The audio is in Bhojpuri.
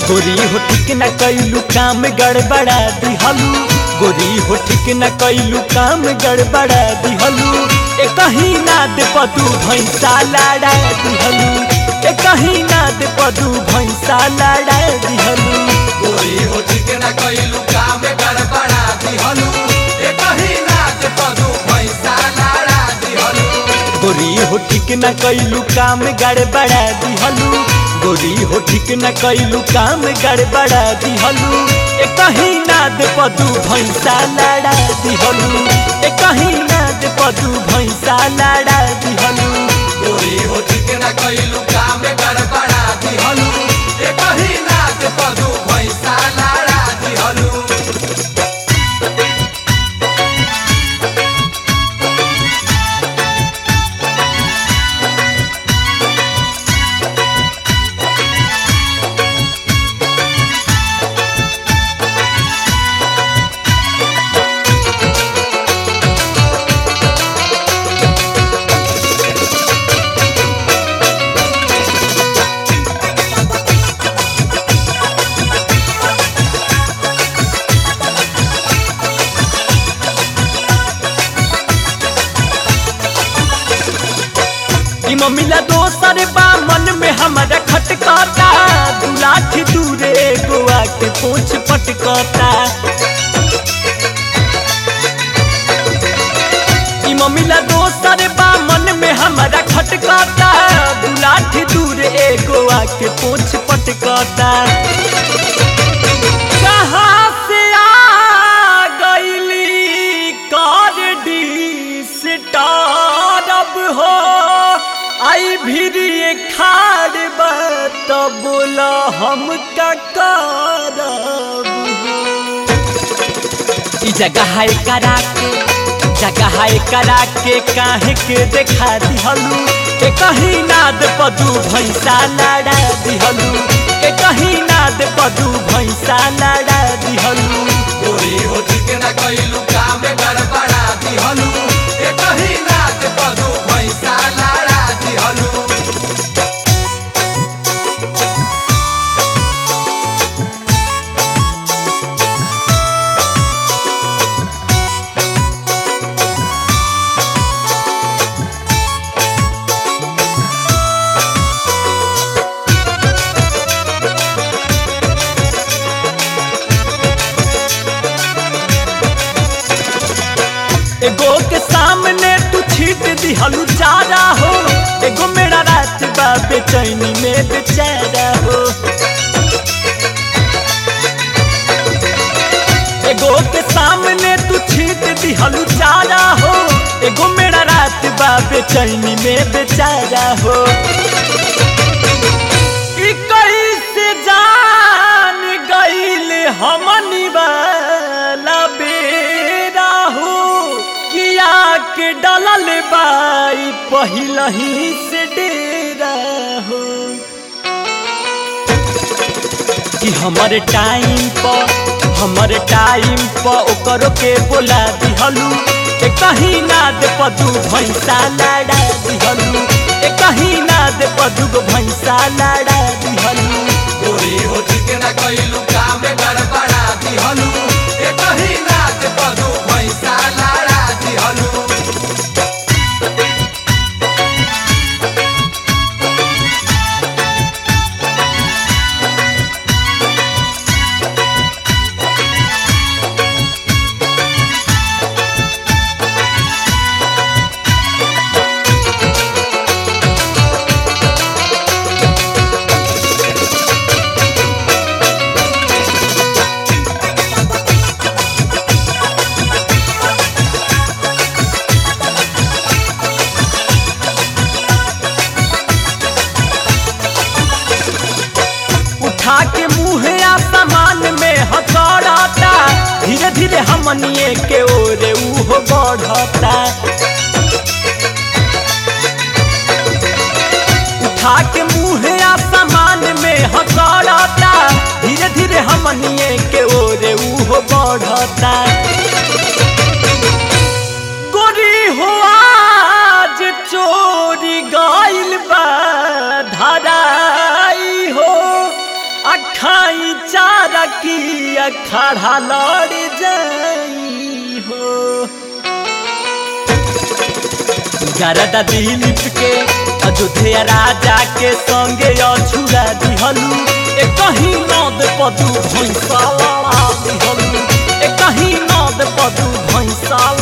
गोरी हो ठीक न कैलू काम गड़बड़ा दिहलू गोरी हो ठीक न कैलू काम गड़बड़ा दिहलू ए कहीं ना दे पदू भैंसा लड़ा दिहलू ए कहीं ना दे पदू भैंसा लड़ा दिहलू गोरी हो ठीक न कइलू काम गड़बड़ा दिहलू ए कहीं नाच पदू पैसा लड़ा दिहलू गोरी हो ठीक न कैलू काम गड़बड़ा दिहलू गोरी हो ठीक न कैलू काम गड़बड़ा दिहलू ए कहीं ना दे पदू भैंसा लड़ा दिहलू ए कहीं ना दे पदू भैंसा लड़ा दिहलू गोरी हो ठीक न कइलू काम गड़बड़ा दिहलू ए कहीं नाच पदू पैसा लड़ा दिहलू ई मम्मीला दोसर बा मन में हमारा खटकता दू लाठी दूरे गोवा के पोछ पटकता ई मम्मीला दोसर बा मन में हमारा खटकता दू लाठी दूरे गोवा के पोछ पटकता कहाँ से आ गईली कार डिस्टर्ब हो आई भी खाड़ बात बोला हम का करब हो ई जगह है करा के जगह है करा के काहे के देखा दिहलू के कहीं नाद पदू भैंसा लड़ा दिहलू के कहीं नाद पदू भैंसा लड़ा दिहलू गोरी हो ठीक न कइलू काम गड़बड़ा दिहलू ए कहीं नाच पदू पैसा लड़ा दिहलू एगो के सामने तू छीट दिहलू चारा हो एगो मेरा रात बा बेचैनी में बेचारा हो एगो के सामने तू छीट दिहलू चारा हो एगो मेरा रात बा बेचैनी में बेचारा हो ई कैसे जान गईल हमनी वाला बेरा हो किया के डलल बाई पहिलही से डेरा हो कि हमर टाइम पर हमर टाइम पर ओकरो के बोला दिहलू ए कहीं ना दे पदू भैंसा लड़ा दिहलू ए कहीं ना दे पदू गो भैंसा लड़ा दिहलू गोरी हो ठीक न कइलू काम गड़बड़ा दिहलू ए कहीं नाच पदू पैसा लड़ा दिहलू उठा के मुँह आसमान में हकड़ता धीरे धीरे हमनिए के ओरे उहो बढ़ता उठा के मुँह आसमान में हकड़ता धीरे धीरे हमनिए के ओरे उहो बढ़ता गोरी हो आज चोरी गइल बा धराई हो आ खाई चारा की अखाड़ा लड़ जाई हो गरदा दिलीप के अयोध्या राजा के संगे अछुरा दिहलू ए कहीं नद पदू भैंसा लड़ा दिहलू ए कहीं नद पदू भैंसा